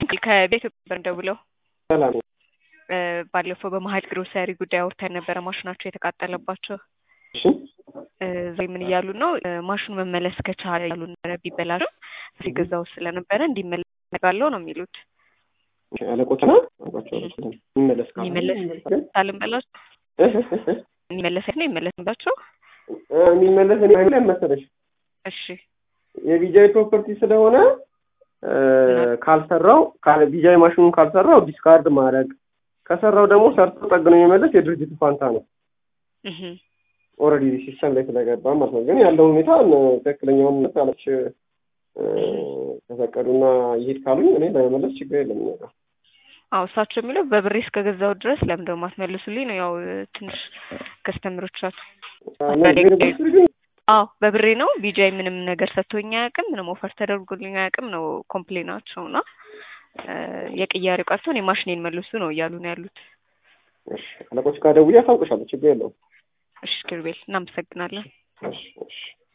ከቤት ነበር ደውለው ሰላም እ ባለፈው በመሀል ግሮሰሪ ጉዳይ አውርተን ነበረ ማሽናቸው የተቃጠለባቸው እሺ እ ዛሬ ምን እያሉ ነው እ ማሽኑ መመለስ ከቻለ ያሉ ነበረ ቢበላሽም ሲገዛው ስለነበረ እንዲመለስ ነጋለው ነው የሚሉት አለቆችና አቋቸው ይመለስ ካለ የሚመለስ ግን ታልንበላች እህ እህ እህ የሚመለስ ነው ይመለስባቸው እ የሚመለስ እኔ ምን መሰለሽ እሺ የቢጃይ ፕሮፐርቲ ስለሆነ እ ካልሰራው ካለ ቢጃይ ማሽኑን ካልሰራው ዲስካርድ ማድረግ ከሰራው ደግሞ ሰርቶ ጠግኖ የሚመለስ የድርጅቱ ፋንታ ነው። እህ ኦልሬዲ ሲስተም ላይ ስለገባ ማለት ነው። ግን ያለው ሁኔታ እ ትክክለኛውን አለች ከፈቀዱና ይሄድ ካሉኝ እኔ ለመመለስ ችግር የለም። እኛ ጋር አዎ እሳቸው የሚለው በብሬ እስከገዛው ድረስ ለምን ደግሞ አትመልሱልኝ ነው። ያው እ ትንሽ ከስተምሮቻቸው ግን አዎ በብሬ ነው ቢጃይ ምንም ነገር ሰጥቶኝ አያውቅም፣ ምንም ኦፈር ተደርጎልኝ አያውቅም ነው ኮምፕሌናቸው እና እ የቅያሬው ቀርቶ እኔ ማሽኔን መልሱ ነው እያሉ ነው ያሉት። እሺ አለቆች ጋር ደውዬ አሳውቅሻለሁ። ችግር የለውም። እሺ ክርቤል እናመሰግናለን። እሺ እሺ